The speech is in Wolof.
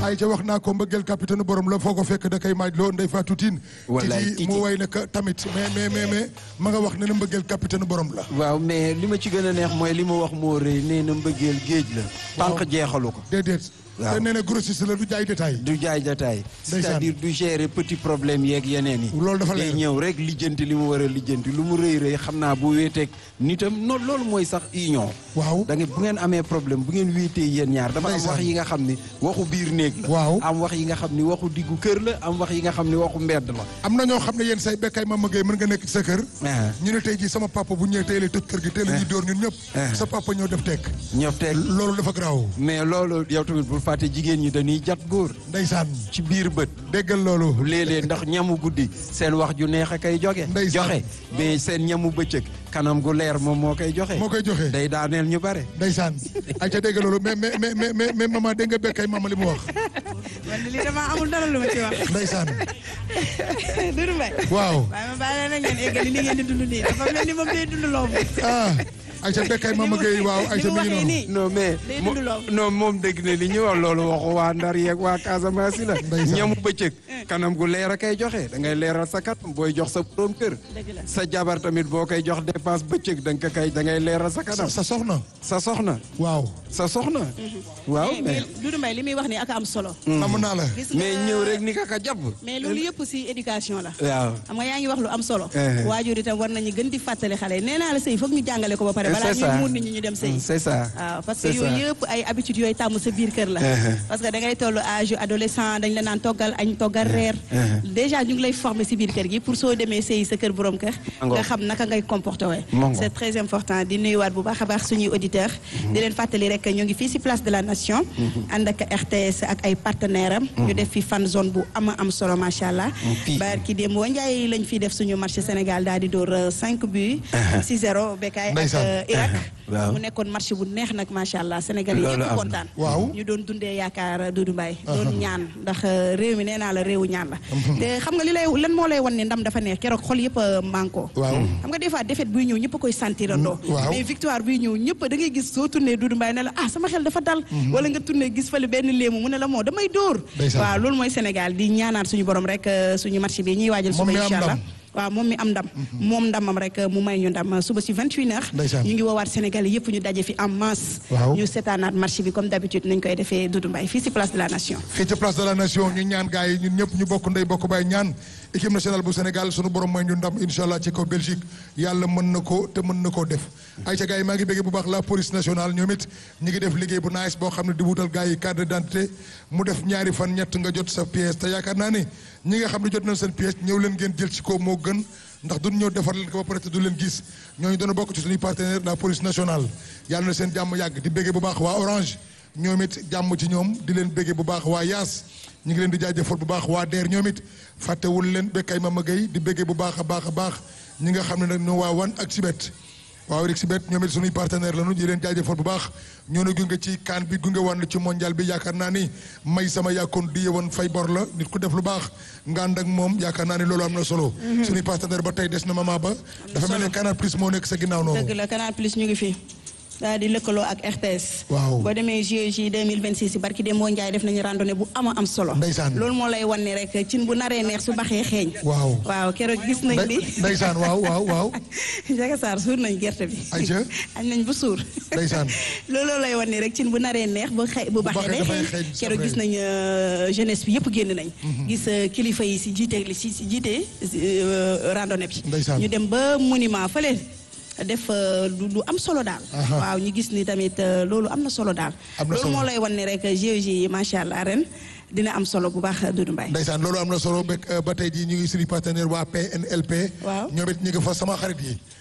ay ca wax naa ko mbëggeel capitaine borom la foo ko fekk da koy maaj loo ndey Fatou Tine Wallaay Titi Titi. mu way na ka tamit mais mais mais mais ma nga wax ne na mbëggeel capitaine borom la waaw mais li ma ci gën a neex mooy li mu wax moo rëy nee na mbëggeel géej la. tànk jeexalu ko. déedéet Waaw. te nee na grossiste la du jaay détail du jaay jataay c'est-à-dire du gérer petit problème yeeg yeneen yi Loolu dafa day leer. ñëw rek lijjanti li mu war a lijjanti lu mu rëy rëy xam naa bu wéeteeg nitam non loolu mooy sax union waaw da ngeen bu ngeen amee problème bu ngeen wéetee yéen ñaar dafa am Ndeysaan. wax yi nga xam ni waxu biir néeg la Waaw. am wax yi nga xam ni waxu diggu kër la am wax yi nga xam ni waxu mbedd la am na ñoo xam ne yéen say bekkay ma mëggee mën nga nekk ci sa kër ah ñu ne tey jii sama papa bu ñëwee tey la tëj kër gi tey la ñuy dóor ñun ñëpp Eh. sa papa ñëw def tekk ñëpp teg loolu dafa garaaw mais loolu yow tamit bul fàtte jigéen ñi dañuy jat góor ndeysaan ci biir bët déggal loolu léeg-léeg ndax ñamu guddi seen wax ju neex a koy joge Ndeysaan. joxe mais seen ñamu bëccëg kanam gu leer moom moo koy joxe moo koy joxe day daaneel ñu bare ndeysaan ay ca dégg loolu mais mais mais mais mais mais maman dégg nga bekkay mama li mu wax man de lii damaa amul dara lu ma ci wax ndeysaan Doudou Mbaye waaw waaye ma bàyyi leen ngeen eggali li ngeen di dund nii dafa mel ni moom day dund loo ah ay ca bekkay mama Gueye waaw ay ca mi ngi waxee noonu nii non mais Day mo- dund loolu. non moom dégg ne li ñu wax loolu waxu waa Ndar yeeg waa Casamance yi la Ndeysaan. ñamu bëccëg kanam gu leer a koy joxe da ngay leeral sa kanam booy jox sa borom kër Dëgg la. sa jabar tamit boo koy jox dépense bëccëg da nga ko kay da ngay leeral sa kanam sa soxna sa soxna waaw sa soxna waaw mais mais Doudou Mbaye li muy wax nii ak am solo namm naa la gis nga mais ñëw rek ni ka ka jàpp mais loolu yëpp si éducation la waaw xam nga yaa ngi wax lu am solo Eh. waajur itam war nañu gën di fàttali xale yi nee naa la sëy foog ñu jàngale ko ba pare balaa C'est ñuy ça. muur nit ñi ñu dem sëy c'est ça waaw parce que C'est ça. yooyu yëpp ay habitudes yooyu tàmm sa biir kër la Uh-huh. parce que da ngay toll âge yu adolescent dañ la naan toggal añ toggal reer déjà ñu ngi lay former si biir kër gi pour soo demee sëy sa kër borom kër Mango. nga xam naka ngay comporté wee Mango. c'est très important di nuyuwaat bu baax a baax suñuy auditeurs di leen fàttali rek ñu ngi fii si place de la nation ànd ak RTS ak ay partenaires am ñu def fi fan zone bu ama am solo macha allah Fii. barki démb boo njaay lañ fi def suñu marché Sénégal daal di door 5 buts 6-0 Bekay ak Ndeysaan. euh, Irak Waaw. mu nekkoon marché bu neex nag macha allah Sénégal yi Loolu yëpp am na. kontaan Waaw. ñu doon dundee yaakaar Doudou Mbaye doon ñaan ndax euh, réew mi nee naa la réewu ñaan la te xam nga li lay lan moo lay wan ne ndam dafa neex keroog xol yëpp a manko waaw xam nga des fois défaite buy ñëw ñëpp a koy sentirandoo waaw. mais victoire buy ñëw ñëpp da ngay gis soo tourné Doudou Mbaye ne la ah sama xel dafa dal wala nga tourné gis fale benn léemu mu ne la moo damay dóor Ndeysaan. waaw loolu mooy Sénégal di ñaanaat suñu borom rek euh, suñu match bi ñuy waajal Moom suba mi am incha allah ndam. waaw moom mi am ndam moom ndamam rek mu may ñu ndam suba si 28 heures Ndeysaan. ñu ngi woowaat Sénégal yëpp ñu daje fi en masse Waaw. ñu seetaanaat marché bi comme d'habitude nañ koy defee Doudou Mbaye fii si place de la nation fii ci place de la nation ñu ñaan gars yi ñun ñëpp ñu bokk ndey bokk baay ñaan équipe nationale bu Sénégal sunu borom mooy ñu ndam incha allah ci kaw Belgique yàlla mën na ko te mën na koo def ay ca gars yi maa ngi bëggee bu baax la police nationale ñoom it ñi ngi def liggéey bu nice boo xam ne di wutal gars yi carte d'identité mu def ñaari fan ñett nga jot sa pièce te yaakaar naa ni ñi nga xam ne jot nañ seen pièce ñëw leen ngeen jël ci ko moo gën ndax duñ ñëw defar leen ko ba pare te du leen gis ñooñu dana bokk ci suñuy partenaire la police nationale yàlla na seen jàmm yàgg di bëggee bu baax waa Orange ñoom it jàmm ci ñoom di leen béggee bu baax waa Yaas ñu ngi leen di jaajëfal bu baax waa DER ñoom it fàttewul leen bekkay Mama Gueye di béggee bu baax a baax a baax ñi nga xam ne nag ñoo waa wan ak Sibet waaw rek Sibet ñoom it suñuy partenaire lañu di leen jaajëfal bu baax ñoo na gunge ci kaan bi gunge wan ci mondial bi yaakaar naa ni may sama yàkkoon di yewoon fay bor la nit ku def lu baax nga ànd ak moom yaakaar naa ni loolu am na solo suñuy partenaire ba tey des na mama ba dafa mel ne Canal Plus moo nekk sa ginnaaw noonu dëgg la Canal Plus ñu ngi fi daal di lëkkaloo ak RTS Waaw. boo demee JOJ 2026 si barki Dembo Ndiaye def nañu randonnée bu ama am solo Ndeysaan. loolu moo lay wan ni rek cin bu naree neex su baxee xeeñ Waaw. waaw keroog gis nañ ni Ndey- ndeysaan waaw waaw waaw Ndiaga Sarr suur nañ gerte bi Aïcha. añ nañ bu suur Ndeysaan. looloo lay wan ni rek cin bu naree neex bu xe bu baxee baxee day dafay xeeñ xeeñ, c'est keroog vrai. gis nañ euh, jeunesse bi yëpp génn nañ gis euh, kilifa yi si jiite li si si jiite euh, randonnée bi Ndeysaan. ñu dem ba monument fële def euh, lu lu am solo daal Aha. waaw ñu gis ni tamit euh, loolu am na solo daal Am na loolu solo. moo lay wan ni rek GIE yi macha allah ren dina am solo bu baax Doudou Mbaye Ndeysaan loolu am na solo ba ba tey jii ñu ngi suñu partenaire waa PNLP. Waaw. ñoom it ñu ngi fa sama xarit yi